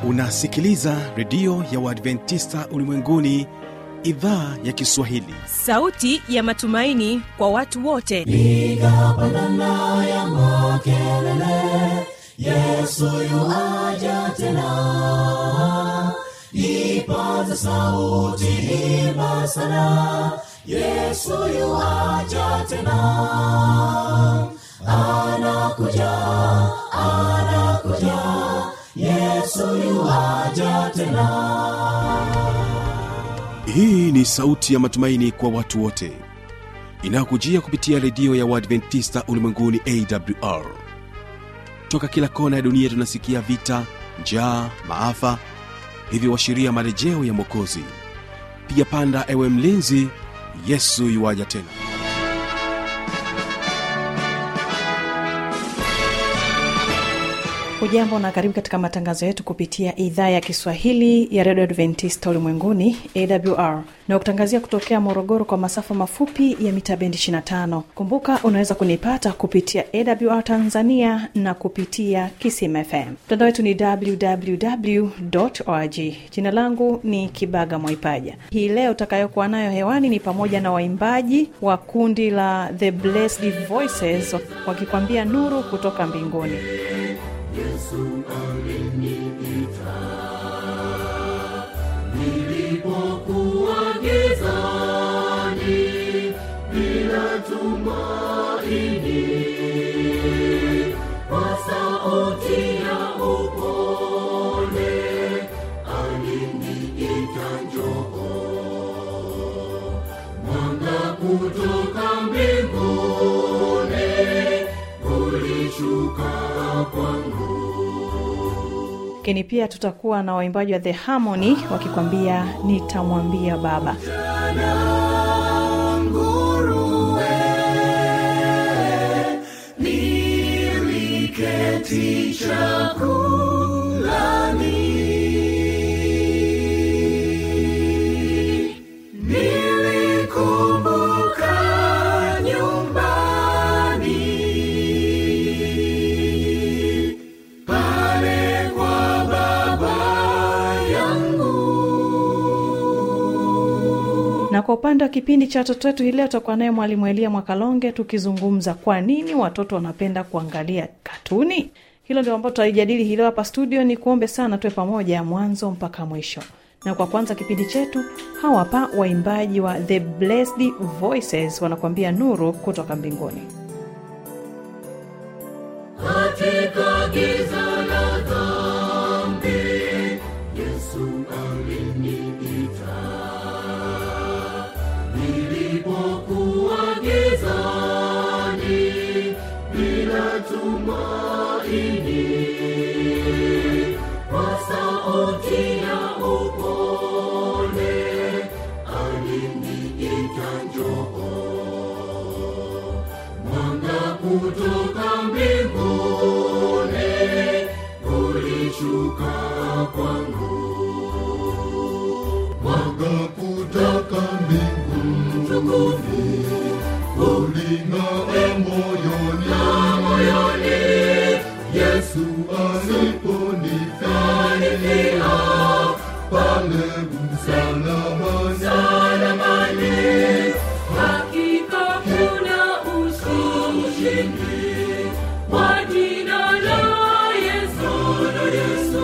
unasikiliza redio ya uadventista ulimwenguni idhaa ya kiswahili sauti ya matumaini kwa watu wote piga pandana ya makelele yesu yuaja tena ipaza sauti imba sana yesu yuaja tena anakuja anakuja yesu yuaja tena hii ni sauti ya matumaini kwa watu wote inayokujia kupitia redio ya uadventista ulimwenguni awr toka kila kona ya dunia tunasikia vita njaa maafa hivyo washiria marejeo ya mwokozi piga panda ewe mlinzi yesu yuwaja tena hujambo na karibu katika matangazo yetu kupitia idhaa ya kiswahili ya redio adventista ulimwenguni awr na kutangazia kutokea morogoro kwa masafa mafupi ya mita bendi 25 kumbuka unaweza kunipata kupitia awr tanzania na kupitia kisim fm mtandao wetu ni www org jina langu ni kibaga mwaipaja hii leo utakayokuwa nayo hewani ni pamoja na waimbaji wa kundi la the blessed voices wakikwambia nuru kutoka mbinguni nilipokuwa gizani bila tumaini kwa sauti ya upole aliniita njoo mwanga kutoka mbinguni ulishuka kwangu lakini pia tutakuwa na waimbaji wa the harmony wakikwambia nitamwambia baba nguruwe niliketi chakulani nilikumbuka nyumbani pale kwa baba yangu na kwa upande wa kipindi cha watoto wetu hii leo tutakuwa naye mwalimu elia mwakalonge tukizungumza kwa nini watoto wanapenda kuangalia katuni hilo ndio ambao tutaijadili hii leo hapa studio ni kuombe sana tuwe pamoja mwanzo mpaka mwisho na kwa kwanza kipindi chetu hawa hapa waimbaji wa the blessed voices wanakuambia nuru kutoka mbinguni katika giza la dhambi yesu aliniita nilipokuwa gizani bila tumaini kwa sauti ya upole aliniita njoo mwanga kutoka mbinguni ulishuka kwangu mwanga kutoka mbinguni uling'aa moyoni moyoni yesu aliponifia pale msalamani hakika kuna ushindi kwa jina la Yesu, la Yesu.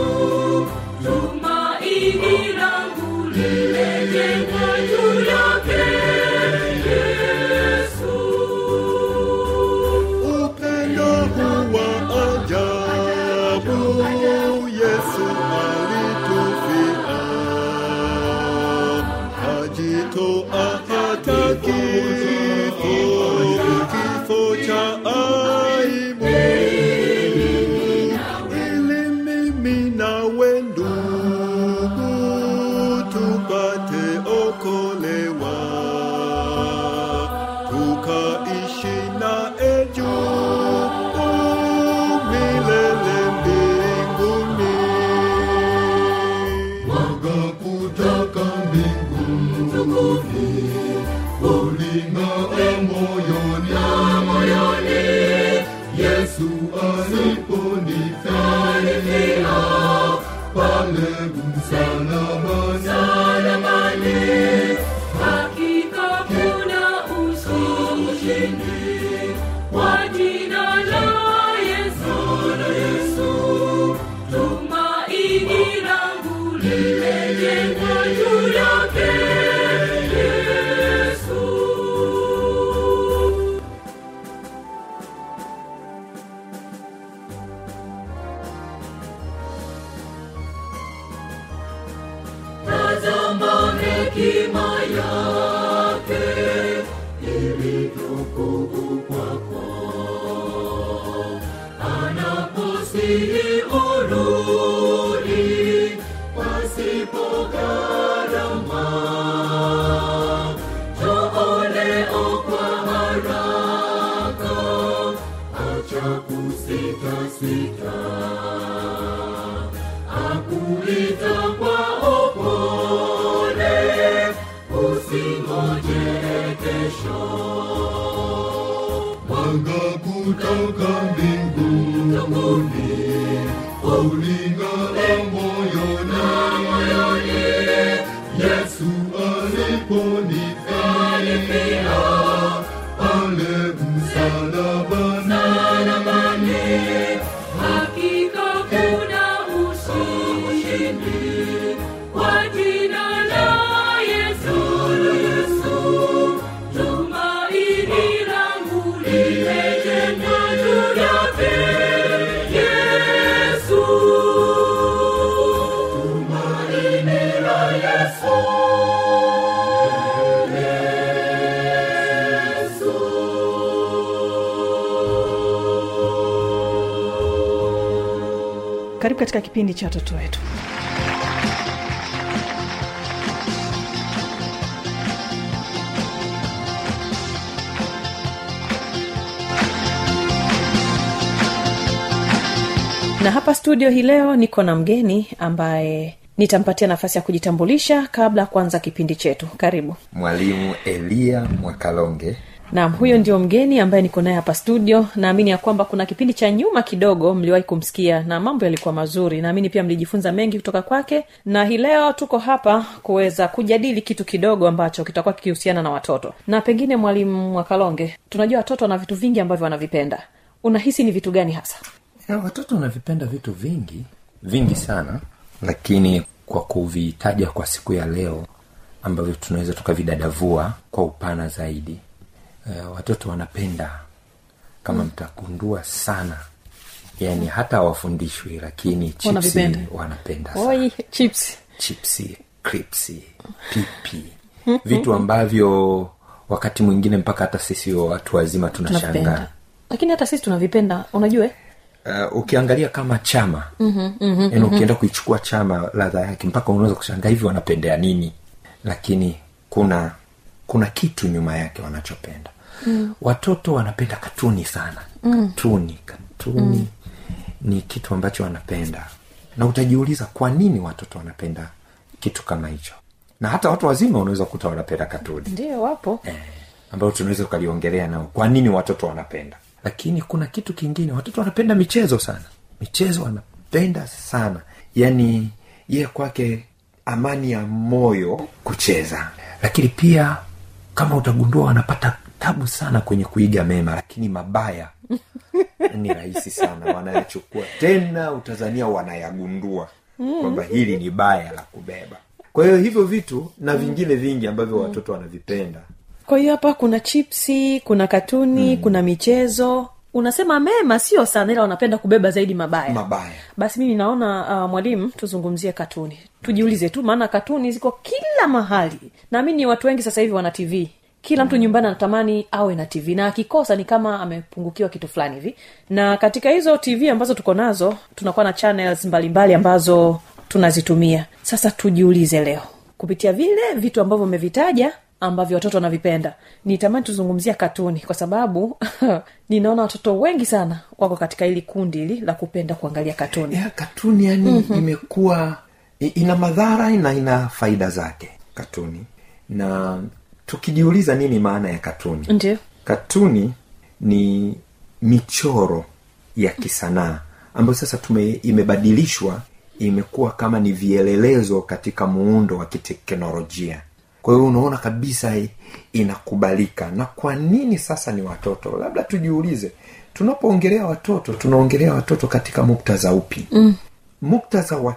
Tumaini langu limejengwa juu yake Yesu. upendo huwa ajabu yesu alitufia ajitoa hata kifo kifo cha ushindi kwa jina la Yesu, Yesu. Tumaini langu limejengwa juu yake Yesu. Tazama hekima yake ilivyokuu kwako, anaposihi urudi pasipo gharama. Njoo leo kwa haraka, acha kusitasita akuita kwa upole, usingoje kesho. Mwanga kutoka mbinguni uling'ara moyoni, Yesu aliponifia pale msalabani. Hakika kuna ushindi kwa jina la Yesu, Yesu. Tumaini langu limejengwa juu yake Yesu. Tumaini la Yesu. karibu katika kipindi cha watoto wetu na hapa studio hii leo niko na mgeni ambaye nitampatia nafasi ya kujitambulisha kabla ya kuanza kipindi chetu karibu mwalimu eliya mwakalonge naam huyo ndio mgeni ambaye niko naye hapa studio naamini ya kwamba kuna kipindi cha nyuma kidogo mliwahi kumsikia na mambo yalikuwa mazuri naamini pia mlijifunza mengi kutoka kwake na hii leo tuko hapa kuweza kujadili kitu kidogo ambacho kitakuwa kikihusiana na watoto na pengine mwalimu mwakalonge tunajua watoto wana vitu vingi ambavyo wanavipenda unahisi ni vitu gani hasa ya, watoto wanavipenda vitu vingi vingi sana lakini kwa kuvitaja kwa siku ya leo ambavyo tunaweza tukavidadavua kwa upana zaidi e, watoto wanapenda kama mtagundua sana yani hata hawafundishwi lakini chipsi Wanavipenda. wanapenda sana oi chips chipsi kripsi pipi vitu ambavyo wakati mwingine mpaka hata sisi watu wazima tunashangaa tunavipenda lakini hata sisi tunavipenda unajua eh? uh, ukiangalia kama chama mm-hmm, mm-hmm, yani ukienda kuichukua chama ladha yake mpaka unaweza kushangaa hivi wanapendea nini lakini kuna kuna kitu nyuma yake wanachopenda mm. watoto wanapenda katuni sana mm. katuni katuni mm. ni kitu ambacho wanapenda na utajiuliza kwa nini watoto wanapenda kitu kama hicho na hata watu wazima unaweza kukuta wanapenda katuni ndio wapo eh, ambayo tunaweza ukaliongelea nao kwa nini watoto wanapenda lakini kuna kitu kingine watoto wanapenda michezo sana michezo wanapenda sana yaani ye kwake amani ya moyo kucheza lakini pia kama utagundua wanapata tabu sana kwenye kuiga mema lakini mabaya ni rahisi sana wanayachukua tena utazania wanayagundua kwamba hili ni baya la kubeba kwa hiyo hivyo vitu na vingine vingi ambavyo watoto wanavipenda kwa hiyo hapa kuna chipsi kuna katuni mm. kuna michezo unasema mema sio sana ila wanapenda kubeba zaidi mabaya mabaya basi mimi naona uh, mwalimu tuzungumzie katuni tujiulize tu maana katuni ziko kila mahali naamini watu wengi sasa hivi wana tv kila mtu nyumbani anatamani awe na tv na akikosa ni kama amepungukiwa kitu fulani hivi na katika hizo tv ambazo tuko nazo tunakuwa na channels mbalimbali ambazo tunazitumia sasa tujiulize leo kupitia vile vitu ambavyo umevitaja ambavyo watoto wanavipenda nitamani tuzungumzia katuni kwa sababu ninaona watoto wengi sana wako katika hili kundi hili la kupenda kuangalia katuni ya katuni yani mm-hmm. imekuwa i- ina madhara na ina faida zake katuni na tukijiuliza nini maana ya katuni ndio katuni ni michoro ya kisanaa ambayo sasa tume imebadilishwa imekuwa kama ni vielelezo katika muundo wa kiteknolojia kwa hiyo unaona kabisa i- inakubalika na kwa nini sasa ni watoto labda tujiulize tunapoongelea watoto tunaongelea watoto katika muktadha upi mm. muktadha wa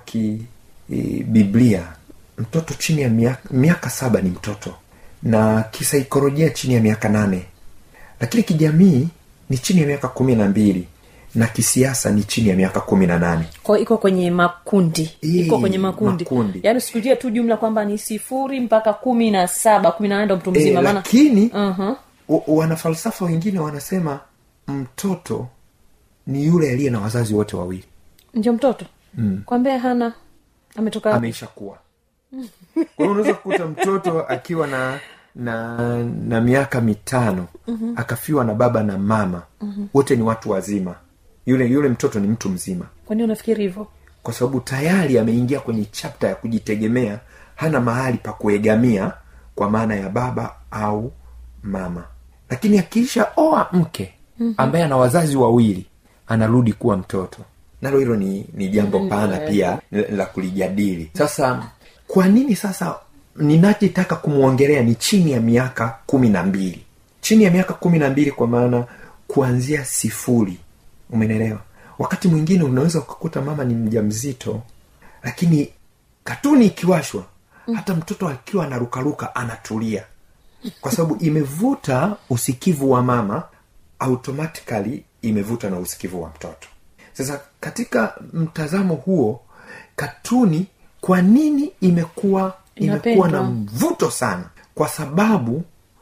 kibiblia mtoto chini ya miaka, miaka saba ni mtoto na kisaikolojia chini ya miaka nane lakini kijamii ni chini ya miaka kumi na mbili na kisiasa ni chini ya miaka kumi na nane kwa iko kwenye makundi iko Ii, kwenye makundi, makundi. yaani usikutie tu jumla kwamba ni sifuri mpaka kumi na saba kumi na nane ndo mtu e, mzima maana lakini uh-huh. wa- wanafalsafa wengine wanasema mtoto ni yule aliye na wazazi wote wawili ndio mtoto mm. kwambia hana ametoka wapi? ameisha kuwa kwa hiyo unaweza kukuta mtoto akiwa na na na miaka mitano mm-hmm. akafiwa na baba na mama mm-hmm. wote ni watu wazima yule yule mtoto ni mtu mzima kwani unafikiri hivyo kwa sababu tayari ameingia kwenye chapta ya kujitegemea hana mahali pa kuegamia kwa maana ya baba au mama lakini akiisha oa mke ambaye ana wazazi wawili anarudi kuwa mtoto nalo hilo ni, ni jambo pana pia la- la kulijadili sasa kwa nini sasa ninachotaka kumwongelea ni chini ya miaka kumi na mbili chini ya miaka kumi na mbili kwa maana kuanzia sifuri umenelewa wakati mwingine unaweza ukakuta mama ni mja mzito lakini katuni ikiwashwa hata mtoto akiwa anarukaruka anatulia kwa sababu imevuta usikivu wa mama automatically imevuta na usikivu wa mtoto sasa katika mtazamo huo katuni kwa nini imekuwa imekuwa na Inapendwa. mvuto sana kwa sababu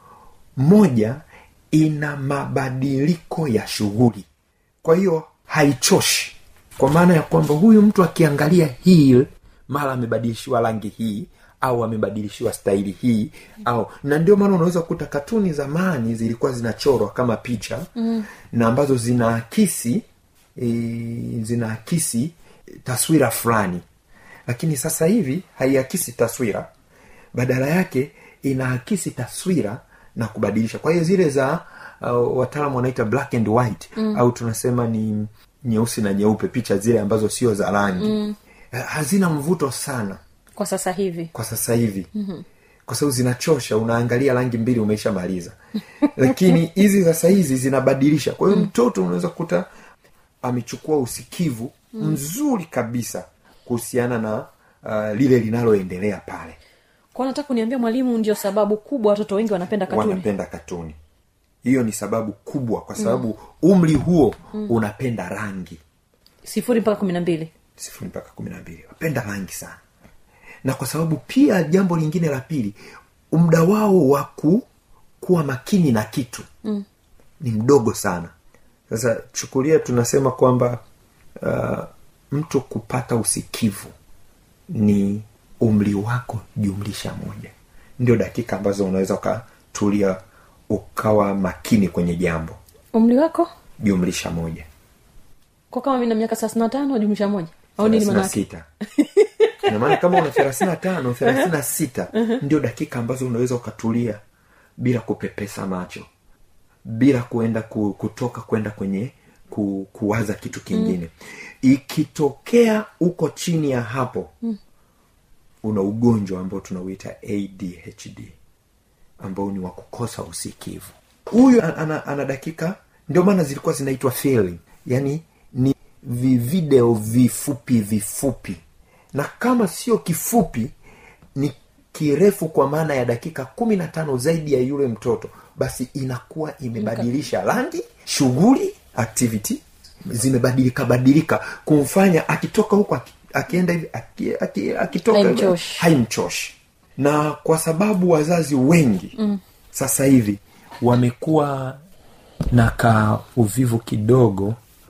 moja ina mabadiliko ya shughuli kwa hiyo haichoshi kwa maana ya kwamba huyu mtu akiangalia hii mara amebadilishiwa rangi hii au amebadilishiwa staili hii au na ndio maana unaweza kukuta katuni zamani zilikuwa zinachorwa kama picha mm. na ambazo zinaakisi e, zinaakisi taswira fulani lakini sasa hivi haiakisi taswira badala yake inaakisi taswira na kubadilisha kwa hiyo zile za uh, wataalamu wanaita black and white mm. au tunasema ni nyeusi na nyeupe picha zile ambazo sio za rangi mm. hazina mvuto sana kwa sasa hivi kwa sasa hivi mm-hmm. kwa sababu zinachosha unaangalia rangi mbili umeishamaliza lakini hizi sasa hizi zinabadilisha kwa hiyo mtoto unaweza kukuta amechukua usikivu mzuri kabisa kuhusiana na uh, lile linaloendelea pale kwa nataka kuniambia mwalimu ndio sababu kubwa watoto wengi wanapenda katuni wanapenda katuni hiyo ni sababu kubwa kwa sababu mm. umri huo mm. unapenda rangi sifuri mpaka kumi na mbili sifuri mpaka kumi na mbili wapenda rangi sana na kwa sababu pia jambo lingine la pili muda wao wa ku kuwa makini na kitu mm. ni mdogo sana sasa chukulia tunasema kwamba uh, mtu kupata usikivu ni umri wako jumlisha moja ndio dakika ambazo unaweza ukatulia ukawa makini kwenye jambo umri wako jumlisha moja kwa kama mi na miaka thelathini na tano jumlisha moja au nini thelathini na manake sita inamaana kama una thelathini na tano thelathini na sita ndio dakika ambazo unaweza ukatulia bila kupepesa macho bila kuenda ku, kutoka kwenda kwenye ku, kuwaza kitu kingine mm. ikitokea uko chini ya hapo mm. una ugonjwa ambao tunauita adhd ambao ni wa kukosa usikivu huyu ana, ana, ana dakika ndio maana zilikuwa zinaitwa failing yani ni vivideo vifupi vifupi na kama sio kifupi ni kirefu kwa maana ya dakika kumi na tano zaidi ya yule mtoto basi inakuwa imebadilisha rangi shughuli activity zimebadilika badilika kumfanya akitoka huko aki- akienda hivi aki- aki- akitoka hivi, Haimchoshi. haimchoshi na kwa sababu wazazi wengi mm. sasa hivi wamekuwa na ka uvivu kidogo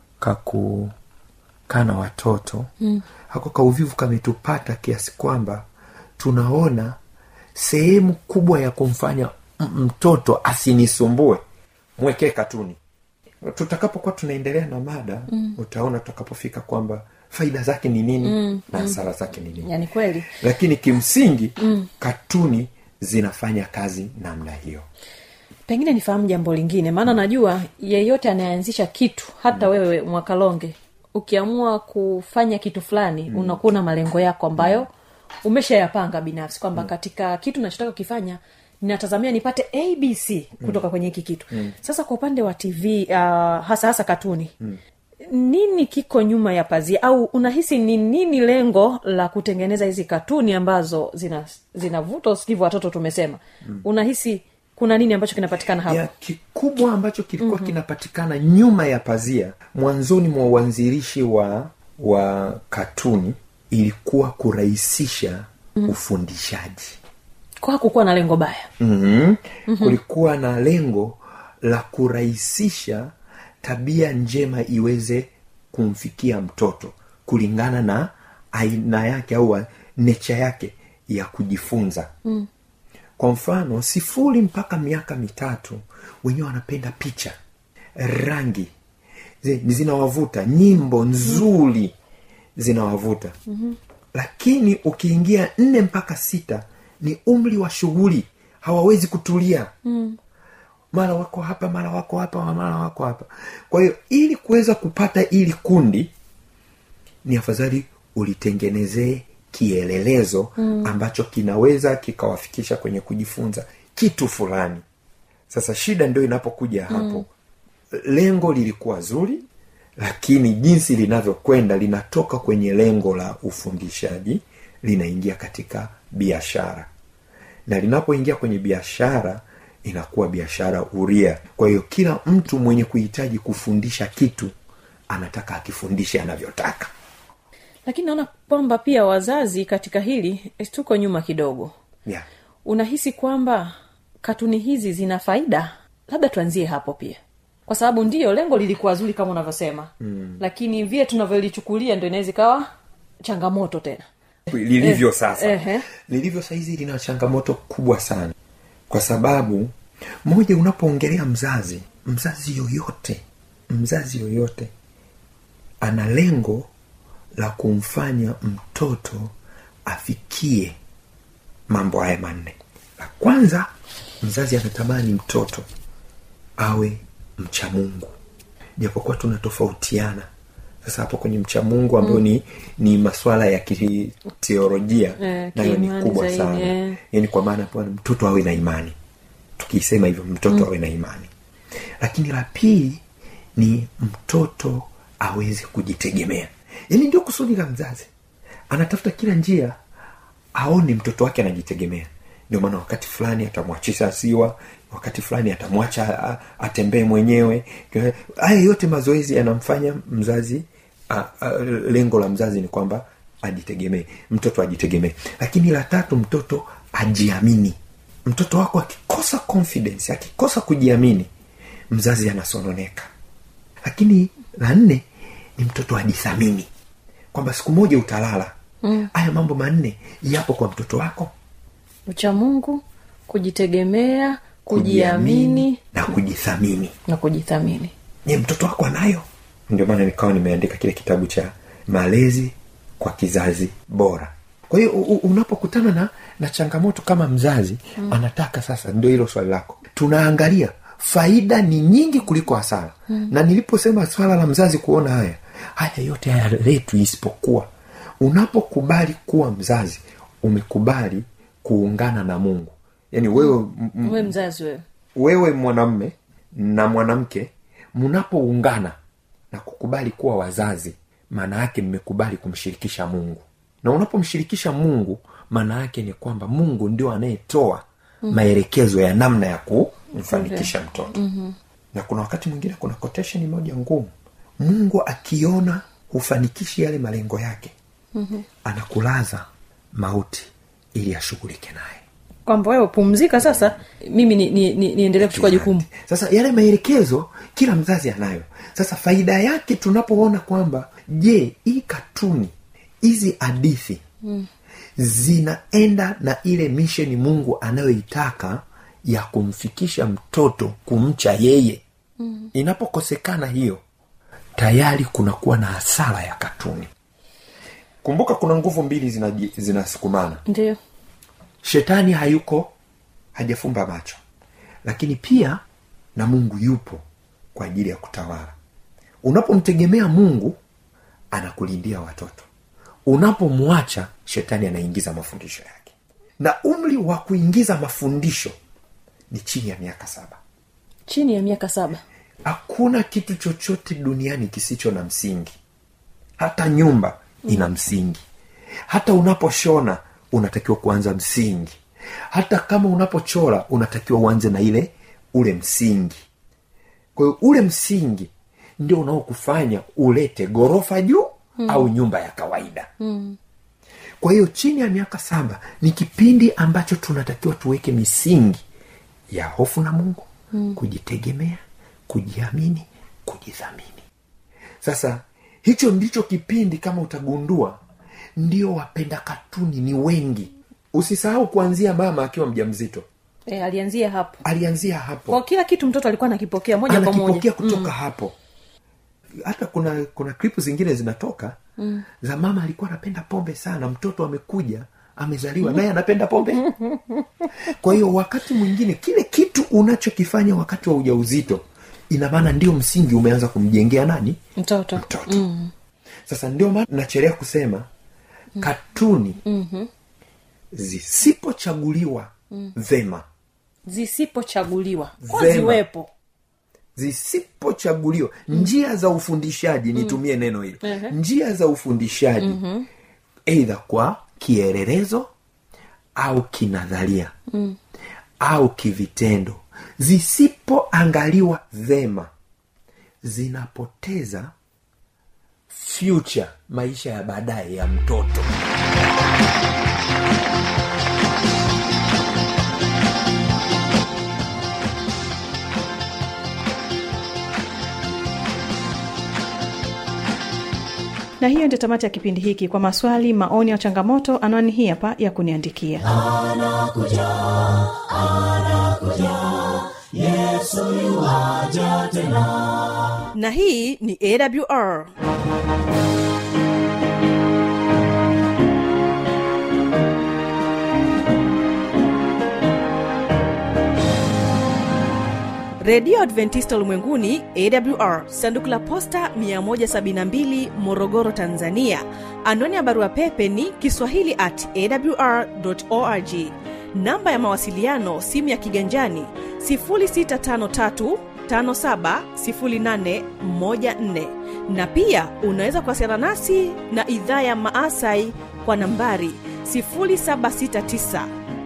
kakukaa na watoto mm. hako ka uvivu kametupata kiasi kwamba tunaona sehemu kubwa ya kumfanya m- mtoto asinisumbue mwekee katuni tutakapokuwa tunaendelea na mada mm. utaona tutakapofika kwamba faida zake ni nini mm. na hasara zake ni nini yani kweli lakini kimsingi mm. katuni zinafanya kazi namna hiyo pengine nifahamu jambo lingine maana najua yeyote anayeanzisha kitu hata wewe mwakalonge ukiamua kufanya kitu fulani mm. unakuwa na malengo yako ambayo umeshayapanga binafsi kwamba mm. katika kitu nachotaka kukifanya ninatazamia nipate abc kutoka mm. kwenye hiki kitu mm. sasa kwa upande wa tv uh, hasa hasa katuni mm nini kiko nyuma ya pazia au unahisi ni nini lengo la kutengeneza hizi katuni ambazo zina zinavuta usikivu watoto tumesema mm. unahisi kuna nini ambacho kinapatikana hapo ya kikubwa ambacho kilikuwa mm-hmm. kinapatikana nyuma ya pazia mwanzoni mwa uanzilishi wa wa katuni ilikuwa kurahisisha mm-hmm. ufundishaji kwa kukuwa na lengo baya mm-hmm. Mm-hmm. kulikuwa na lengo la kurahisisha tabia njema iweze kumfikia mtoto kulingana na aina yake au necha yake ya kujifunza mm. kwa mfano sifuri mpaka miaka mitatu wenyewe wanapenda picha rangi zi- zinawavuta nyimbo nzuri zinawavuta mm-hmm. lakini ukiingia nne mpaka sita ni umri wa shughuli hawawezi kutulia mm mara wako hapa mara wako hapa mara wako hapa kwa hiyo ili kuweza kupata ili kundi ni afadhali ulitengenezee kielelezo mm. ambacho kinaweza kikawafikisha kwenye kujifunza kitu fulani sasa shida ndio inapokuja hapo mm. lengo lilikuwa zuri lakini jinsi linavyokwenda linatoka kwenye lengo la ufundishaji linaingia katika biashara na linapoingia kwenye biashara inakuwa biashara uria kwa hiyo kila mtu mwenye kuhitaji kufundisha kitu anataka akifundishe anavyotaka lakini naona kwamba pia wazazi katika hili eh, tuko nyuma kidogo yeah. unahisi kwamba katuni hizi zina faida labda tuanzie hapo pia kwa sababu ndiyo lengo lilikuwa zuri kama unavyosema mm. lakini vile tunavyolichukulia ndo inaweza ikawa changamoto tena lilivyo Eh, sasa ehe. lilivyo sahizi lina changamoto kubwa sana kwa sababu moja unapoongelea mzazi mzazi yoyote mzazi yoyote ana lengo la kumfanya mtoto afikie mambo haya manne la kwanza mzazi anatamani mtoto awe mcha mungu japokuwa tunatofautiana sasa hapo kwenye mcha mungu ambayo mm. ni ni maswala ya kiteolojia Eh, nayo ni kiimani kubwa zaidi, sana eh. yaani kwa maana bwana mtoto awe na imani tukisema hivyo mtoto mm. awe na imani lakini la pili ni mtoto aweze kujitegemea yaani ndio kusudi la mzazi anatafuta kila njia aone mtoto wake anajitegemea ndio maana wakati fulani atamwachisha siwa wakati fulani atamwacha a- atembee mwenyewe haya yote mazoezi yanamfanya mzazi a, a, lengo la mzazi ni kwamba ajitegemee mtoto ajitegemee lakini la tatu mtoto ajiamini mtoto wako akikosa confidence akikosa kujiamini mzazi anasononeka lakini la nne ni mtoto ajithamini kwamba siku moja utalala haya mm. mambo manne yapo kwa mtoto wako ucha mungu kujitegemea kujiamini na kujithamini na kujithamini je mtoto wako anayo ndio maana nikawa nimeandika kile kitabu cha malezi kwa kizazi bora kwa hiyo u- u- unapokutana na na changamoto kama mzazi mm. anataka sasa ndio hilo swali lako tunaangalia faida ni nyingi kuliko hasara mm. na niliposema swala la mzazi kuona haya haya yote hayaletwi isipokuwa unapokubali kuwa mzazi umekubali kuungana na mungu yaani wewe m- m- we mzazi wewe wewe mwanamme na mwanamke mnapoungana na kukubali kuwa wazazi maana yake mmekubali kumshirikisha mungu na unapomshirikisha mungu maana yake ni kwamba mungu ndio anayetoa mm-hmm. maelekezo ya namna ya kumfanikisha mtoto mm-hmm. na kuna wakati mwingine kuna quotation moja ngumu mungu akiona hufanikishi yale malengo yake mm-hmm. anakulaza mauti ili ashughulike naye kwamba wewe pumzika sasa mimi niendelee ni, ni, niendelee kuchukua jukumu sasa yale maelekezo kila mzazi anayo sasa faida yake tunapoona kwamba je hii katuni hizi hadithi mm. zinaenda na ile misheni mungu anayoitaka ya kumfikisha mtoto kumcha yeye mm. inapokosekana hiyo tayari kunakuwa na hasara ya katuni kumbuka kuna nguvu mbili zinaji- zinasukumana ndio shetani hayuko hajafumba macho lakini pia na mungu yupo kwa ajili ya kutawala unapomtegemea mungu anakulindia watoto unapomwacha shetani anaingiza mafundisho yake na umri wa kuingiza mafundisho ni chini ya miaka saba chini ya miaka saba hakuna kitu chochote duniani kisicho na msingi hata nyumba ina msingi hata unaposhona unatakiwa kuanza msingi hata kama unapochora unatakiwa uanze na ile ule msingi kwa hiyo ule msingi ndio unaokufanya ulete ghorofa juu mm. au nyumba ya kawaida mm. kwa hiyo chini ya miaka saba ni kipindi ambacho tunatakiwa tuweke misingi ya hofu na mungu mm. kujitegemea kujiamini kujidhamini sasa hicho ndicho kipindi kama utagundua ndio wapenda katuni ni wengi usisahau kuanzia mama akiwa mja mzito e, alianzia hapo alianzia hapo kwa kila kitu mtoto alikuwa anakipokea moja kwa moja anakipokea kutoka mm. hapo hata kuna kuna klipu zingine zinatoka mm. za mama alikuwa anapenda pombe sana mtoto amekuja amezaliwa naye anapenda pombe kwa hiyo wakati mwingine kile kitu unachokifanya wakati wa ujauzito ina maana ndio msingi umeanza kumjengea nani mtoto mtoto mm. sasa ndio maana nachelea kusema mm. katuni mm-hmm. zisipochaguliwa mm. vema zisipochaguliwa kwa Vema. ziwepo zisipochaguliwa njia za ufundishaji nitumie neno hili njia za ufundishaji eidha kwa kielelezo au kinadharia mm. au kivitendo zisipoangaliwa vema zinapoteza future maisha ya baadaye ya mtoto na hiyo ndio tamati ya kipindi hiki kwa maswali maoni au changamoto anwani hii hapa ya kuniandikia na hii ni awr redio adventista ulimwenguni awr sanduku la posta 172 morogoro tanzania anwani ya barua pepe ni kiswahili at awr org namba ya mawasiliano simu ya kiganjani 653 570814 na pia unaweza kuwasiliana nasi na idhaa ya maasai kwa nambari 769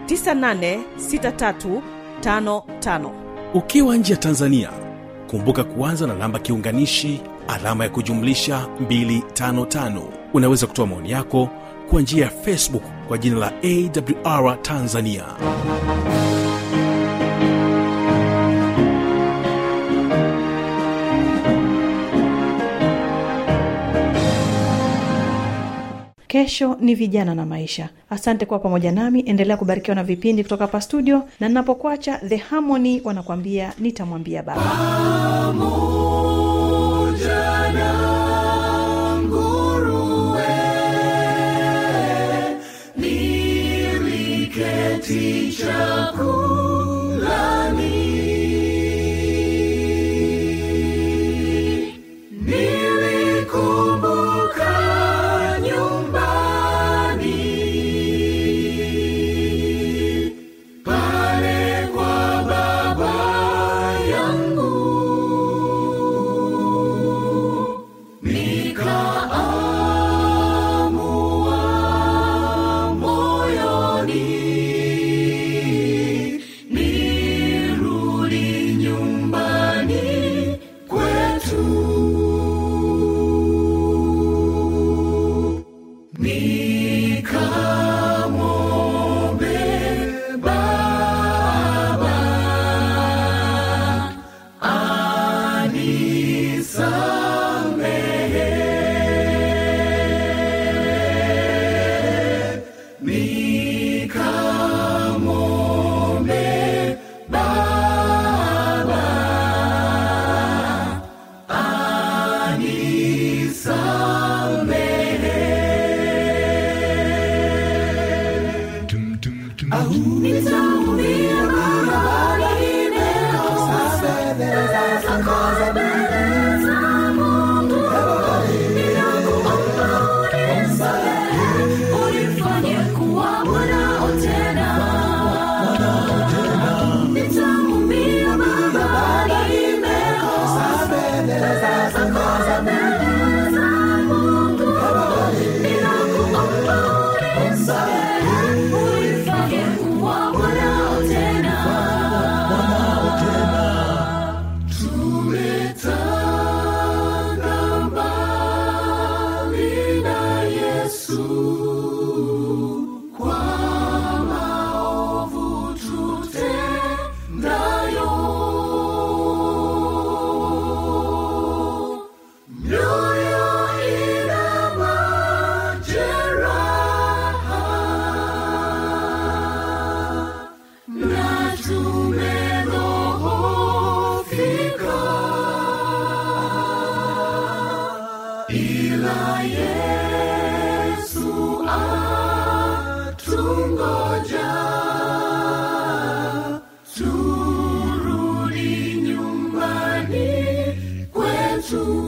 986355 ukiwa nje ya tanzania kumbuka kuanza na namba kiunganishi alama ya kujumlisha 255 unaweza kutoa maoni yako kwa njia ya facebook kwa jina la awr tanzania kesho ni vijana na maisha asante kuwa pamoja nami endelea kubarikiwa na vipindi kutoka hapa studio na ninapokuacha the harmony wanakuambia nitamwambia baba Nilikumbuka nyumbani pale kwa baba yangu ila yesu atungoja turudi nyumbani kwetu